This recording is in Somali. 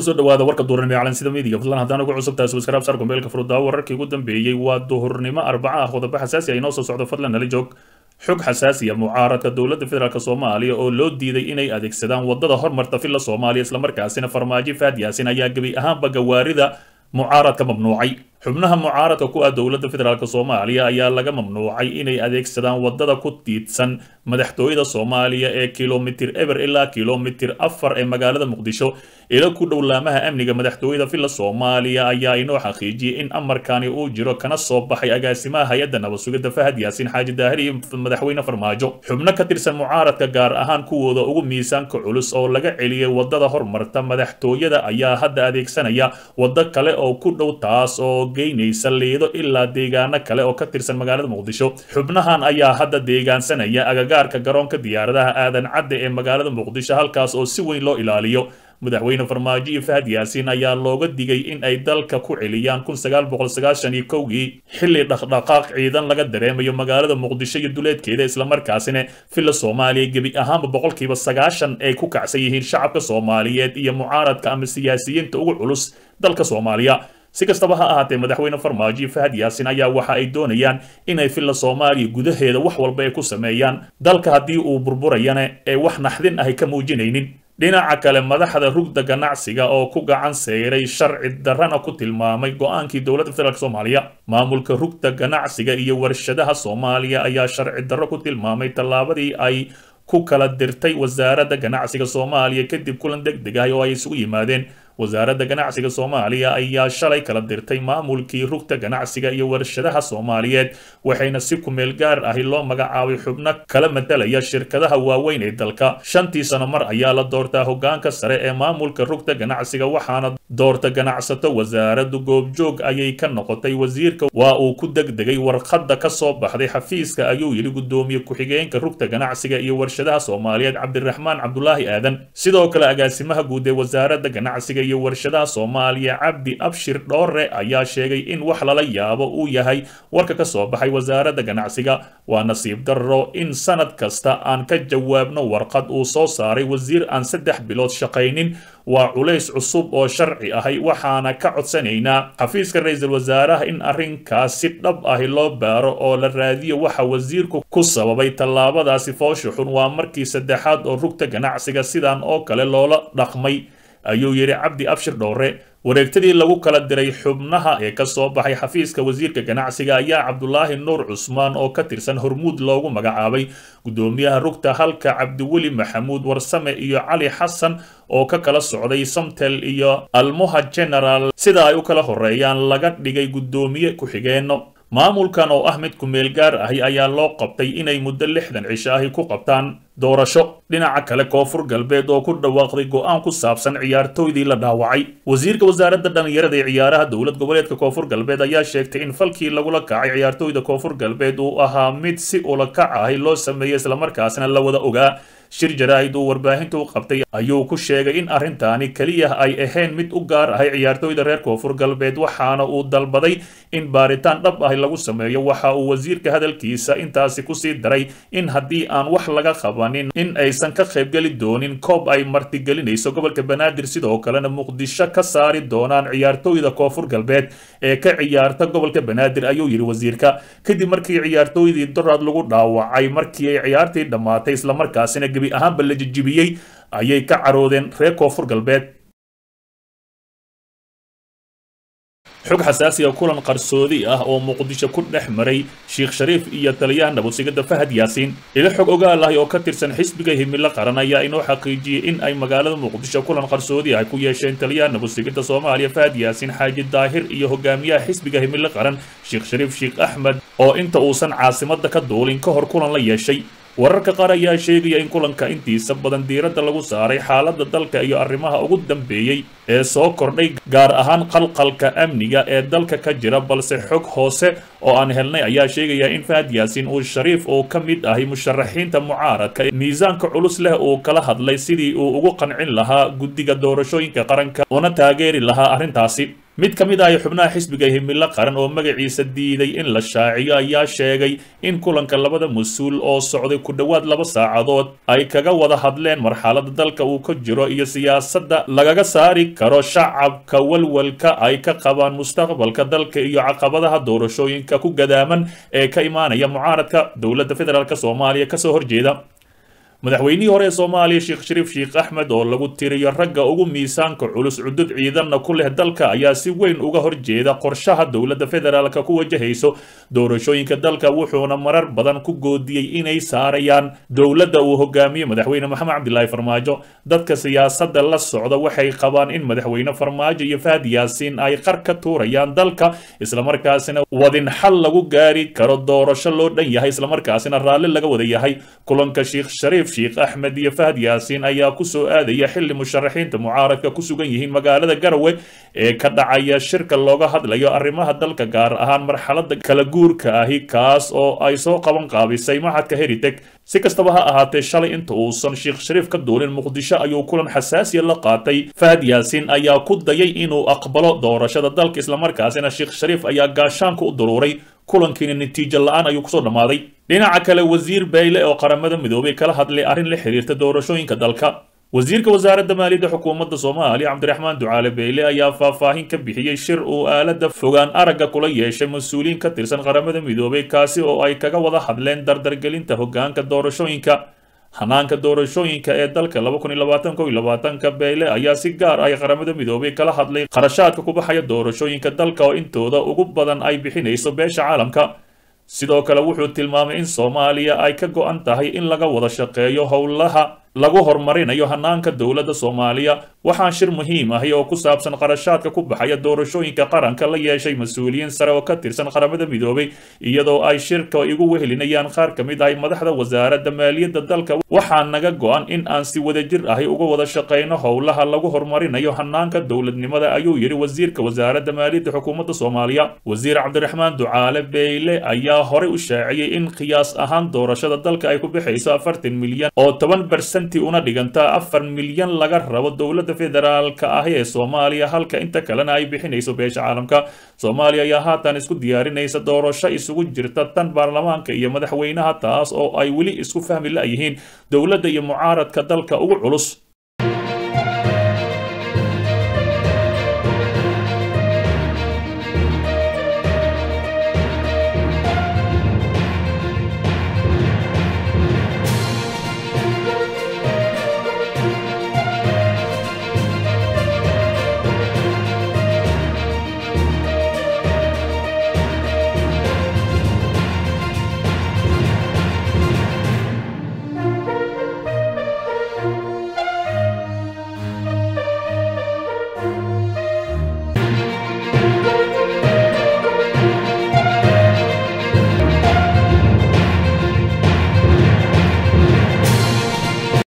kusoo dhawaada warka duurnimo ee calansida midiga fadlan haddaan ugu cusub tahay subscribe sar gombeelka furudaawo wararkii ugu dambeeyey waa duhurnimo arbaca ah qodobo xasaasi ah inoo soo socdo fadlan nala joog xog xasaasiya mucaaradka dowladda federaalk soomaaliya oo loo diiday inay adeegsadaan wadada hormarta filla soomaaliya islamarkaasina farmaajo faad yaasin ayaa gebi ahaanba gawaarida mucaaradka mamnuucay xubnaha mucaaradka ku ah dowladda federaalk soomaaliya ayaa laga mamnuucay inay adeegsadaan wadada ku tiidsan madaxtooyada soomaaliya ee kilomitir eber ilaa kilomitir afar ee magaalada muqdisho ila ku dhow laamaha amniga madaxtooyada filla soomaaliya ayaa inoo xaqiijiyey in amarkani uu jiro kana soo baxay agaasimaha hay-adda nabadsugidda fahad yaasiin xaaji daahir iyo madaxweyne farmaajo xubno ka tirsan mucaaradka gaar ahaan kuwooda ugu miisaanka culus oo laga celiyey wadada hormarta madaxtooyada ayaa hadda adeegsanaya waddo kale oo ku dhow taas oo geynaysa liido ilaa deegaano kale oo ka tirsan magaalada muqdisho xubnahan ayaa hadda deegaansanaya agagaarka garoonka diyaaradaha aadan cadde ee magaalada muqdisho halkaas oo si weyn loo ilaaliyo madaxweyne farmaajo iyo fahad yaasiin ayaa looga digay in ay dalka ku celiyaan kun sagaal boqol sagaashan iyo kowgii xilli dhaqdhaqaaq ciidan laga dareemayo magaalada muqdisho iyo duleedkeeda islamarkaasina filla soomaaliya gebi ahaanba boqolkiiba sagaashan ay ku kacsan yihiin shacabka soomaaliyeed iyo mucaaradka ama siyaasiyiinta ugu culus dalka soomaaliya si kastaba ha ahaatee madaxweyne farmaajo iyo fahad yaasin ayaa waxa ay doonayaan inay filla soomaaliya gudaheeda wax walba ay ku sameeyaan dalka haddii uu burburayana ee wax naxdin ahay ka muujinaynin dhinaca kale madaxda rugda ganacsiga oo ku gacan seyray sharci darrana ku tilmaamay go-aankii dowladda federaalk soomaaliya maamulka rugda ganacsiga iyo warshadaha soomaaliya ayaa sharci darro ku tilmaamay tallaabadii ay ku kala dirtay wasaaradda ganacsiga soomaaliya kadib kulan deg deg ah oo ay isugu yimaadeen wasaaradda ganacsiga soomaaliya ayaa shalay kala dirtay maamulkii rugta ganacsiga iyo warshadaha soomaaliyeed waxayna si kumeel gaar ahi loo magacaabay xubno kala matalaya shirkadaha waaweyn ee dalka shantii sano mar ayaa la doortaa hogaanka sare ee maamulka rugta ganacsiga waxaana doorta ganacsato wasaaraddu goobjoog ayay ka noqotay wasiirka waa uu ku degdegay warqadda ka soo baxday xafiiska ayuu yidhi guddoomiye ku-xigeenka rugta ganacsiga iyo warshadaha soomaaliyeed cabdiraxmaan cabdulaahi aadan sidoo kale agaasimaha guud ee wasaaradda ganacsiga iyo warshadaha soomaaliya cabdi abshir dhoore ayaa sheegay in wax lala yaabo uu yahay warka ka soo baxay wasaaradda ganacsiga waa nasiib darro in sanad kasta aan ka jawaabno warqad uu soo saaray wasiir aan saddex bilood shaqaynin waa culays cusub oo sharci ahay waxaana ka codsanaynaa xafiiska ra-iisul wasaaraha in arrinkaas si dhab ahi loo baaro oo la raadiyo waxa wasiirku ku sababay tallaabadaasi foosha xun waa markii saddexaad oo rugta ganacsiga sidan oo kale loola dhaqmay ayuu yidhi cabdi abshir dhowre wareegtadii lagu kala diray xubnaha ee ka soo baxay xafiiska wasiirka ganacsiga ayaa cabdulaahi nuur cusmaan oo ka tirsan hormuud loogu magacaabay guddoomiyaha rugta halka cabdiweli maxamuud warsame iyo cali xasan oo ka kala socday samtel iyo almuha general sida ay u kala horeeyaan laga dhigay guddoomiye ku-xigeenno maamulkan oo ah mid ku-meel gaar ahi ayaa loo qabtay inay muddo lixdan cisho ahi ku qabtaan doorasho dhinaca kale koonfur galbeed oo ku dhawaaqday go-aan ku saabsan ciyaartooydii la dhaawacay wasiirka wasaaradda dhallinyarada ee ciyaaraha dowlad goboleedka koonfur galbeed ayaa sheegtay in falkii lagula kacay ciyaartooyda koonfur galbeed uu ahaa mid si ula kac ahi loo sameeyey islamarkaasna la wada ogaa shir jaraa'id uu warbaahinta u qabtay ayuu ku sheegay in arrintaani keliya ay ahayn mid u gaar ahay ciyaartooyda reer koonfur galbeed waxaana uu dalbaday in baaritaan dhab ahi lagu sameeyo waxa uu wasiirka hadalkiisa intaasi kusii daray in haddii aan wax laga qabanin in aysan ka qaybgeli doonin koob ay martigelinayso gobolka banaadir sidoo kalena muqdisho ka saari doonaan ciyaartooyda koonfur galbeed ee ka ciyaarta gobolka banaadir ayuu yidhi wasiirka kadib markii ciyaartooydii doraad lagu dhaawacay markii ay ciyaartii dhammaatay islamarkaasina gebi ahaanba la jijibiyey ayay ka caroodeen reer koonfur galbeed xog xasaasi ah kulan qarsoodi ah oo muqdisho ku dhex maray sheekh shariif iyo taliyaha nabadsigada fahad yaasiin ilo xog ogaal ahi oo ka tirsan xisbiga himilo qaran ayaa inoo xaqiijiyey in ay magaalada muqdisho kulan qarsoodi ah ku yeesheen taliyaha nabadsigida soomaaliya fahad yaasiin xaaji daahir iyo hogaamiyaha xisbiga himilo qaran sheekh shariif sheekh axmed oo inta uusan caasimadda ka duulin ka hor kulan la yeeshay wararka qaar ayaa sheegaya in kulanka intiisa badan diiradda lagu saaray xaaladda dalka iyo arrimaha ugu dambeeyey ee soo kordhay gaar ahaan qalqalka amniga ee dalka ka jira balse xog hoose oo aan helnay ayaa sheegaya in fahad yaasiin uu shariif oo ka mid ahay musharaxiinta mucaaradka miisaanka culus leh uu kala hadlay sidii uu ugu qancin lahaa guddiga doorashooyinka qaranka una taageeri lahaa arrintaasi mid ka mid ah xubnaha xisbiga himilo qaran oo magaciisa diiday in la shaaciyo ayaa sheegay in kulanka labada mas-uul oo socday ku dhowaad laba saacadood ay kaga wada hadleen marxalada dalka uu ka jiro iyo siyaasadda lagaga saari karo shacabka walwalka ay ka qabaan mustaqbalka dalka iyo caqabadaha doorashooyinka ku gadaaman ee ka imaanaya mucaaradka dowladda federaalk soomaaliya kasoo horjeeda madaxweynihii hore ee soomaaliya sheekh shariif sheekh axmed oo lagu tiriyo ragga ugu miisaanka culus cudud ciidanna ku leh dalka ayaa si weyn uga horjeeda qorshaha dowladda federaalka ku wajahayso doorashooyinka dalka wuxuuna marar badan ku goodiyey inay saarayaan dowladda uu hogaamiye madaxweyne maxamed cabdilaahi farmaajo dadka siyaasadda la socda waxay qabaan in madaxweyne farmaajo iyo fahad yaasiin ay qar ka tuurayaan dalka islamarkaasina wadin xal lagu gaari karo doorasho loo dhan yahay islamarkaasina raalli laga wada yahay kulanka sheekh shariif sheekh axmed iyo fahad yaasiin ayaa ku soo aadaya xilli musharaxiinta mucaaradka ku sugan yihiin magaalada garowe ee ka dhacaya shirka looga hadlayo arrimaha dalka gaar ahaan marxalada kala guurka ahi kaas oo ay soo qaban qaabisay maxadka heritek si kastaba ha ahaatee shalay inta uusan sheekh shariif ka duulin muqdisho ayuu kulan xasaasiya la qaatay fahad yaasiin ayaa ku dayay inuu aqbalo doorashada dalka islamarkaasina sheekh shariif ayaa gaashaanka u daruuray kulankiina natiijo la-aan ayuu kusoo dhammaaday dhinaca kale wasiir bayle oo qaramada midoobay kala hadlay arrin la xiriirta doorashooyinka dalka wasiirka wasaaradda maaliyadda xukuumadda soomaaliya cabdiraxmaan ducaale beyle ayaa faahfaahin ka bixiyey shir uu aalada fogaan aragga kula yeeshay mas-uuliyiin ka tirsan qaramada midoobay kaasi oo ay kaga wada hadleen dardargelinta hoggaanka doorashooyinka hanaanka doorashooyinka ee dalka ka beyle ayaa si gaar ay qaramada midoobay kala hadlay qarashaadka ku baxaya doorashooyinka dalka oo intooda ugu badan ay bixinayso beesha caalamka sidoo kale wuxuu tilmaamay in soomaaliya ay ka go-an tahay in laga wada shaqeeyo howlaha lagu horumarinayo hanaanka dowladda soomaaliya waxaa shir muhiim ahi oo ku saabsan qarashaadka ku baxaya doorashooyinka qaranka la yeeshay mas-uuliyiin sare oo ka tirsan qaramada midoobay iyadoo ay shirka igu wehelinayaan qaar ka mid ahay madaxda wasaaradda maaliyadda dalka waxaa naga go-an in aan si wadajir ahi uga wada shaqayno howlaha lagu horumarinayo hanaanka dowladnimada ayuu yidhi wasiirka wasaaradda maaliyadda xukuumadda soomaaliya wasiir cabdiraxmaan ducaale beyle ayaa horey u shaaciyey in qiyaas ahaan doorashada dalka ay ku bixayso afartan milyan oo toban barsan una dhigantaa afar milyan laga rabo dowladda federaalka ahi ee soomaaliya halka inta kalena ay bixinayso beesha caalamka soomaaliya ayaa haatan isku diyaarinaysa doorasho isugu jirta tan baarlamaanka iyo madaxweynaha taas oo ay weli isku fahmi la-yihiin dowladda iyo mucaaradka dalka ugu culus